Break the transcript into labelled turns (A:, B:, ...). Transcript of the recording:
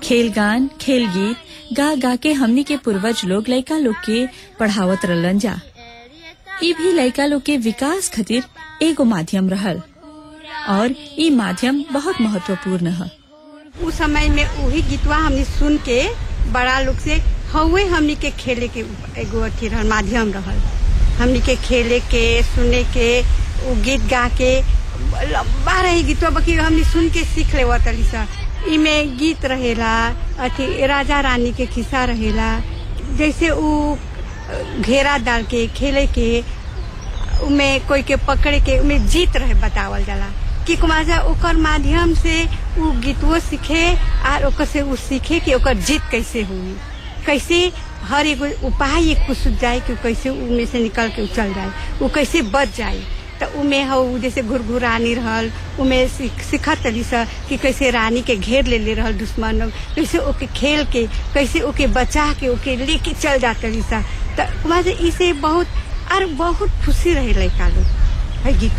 A: खेल गान खेल गीत गा गा के हमनी के पूर्वज लोग लइका लोग के पढ़ावत रहलन जा ई भी लइका लोग के विकास खातिर एगो माध्यम रहल और ई माध्यम बहुत महत्वपूर्ण है
B: उस समय में वही गीतवा हमने सुन के बड़ा लोग से हवे हमनी के खेले के एगो अथी रहल माध्यम रहल हमनी के खेले के सुने के वो गीत गा के लंबा रही गीतवा बाकी हमनी सुन के सीख ले तली सा इमे गीत रहेला अथी राजा रानी के खिस्सा रहेला जैसे उ घेरा डाल के खेले के उमे कोई के पकड़े के उमे जीत रहे बतावल जाला कि कुमार ओकर माध्यम से उ गीतवो सीखे और ओकर से उ सीखे कि ओकर जीत कैसे हुई कैसे हर एगो उपाय एक कुछ जाए कि उ कैसे उमे से निकल के उ चल जाए उ कैसे बच जाए तो उमे हो जैसे घुरघुरानी रहल उमे सिखत रही सा कि कैसे रानी के घेर ले ले रहल दुश्मन लोग कैसे ओके खेल के कैसे ओके बचा के ओके लेके चल जात रही सा तो कुमार इसे बहुत और बहुत खुशी रहे लड़का लोग है गीत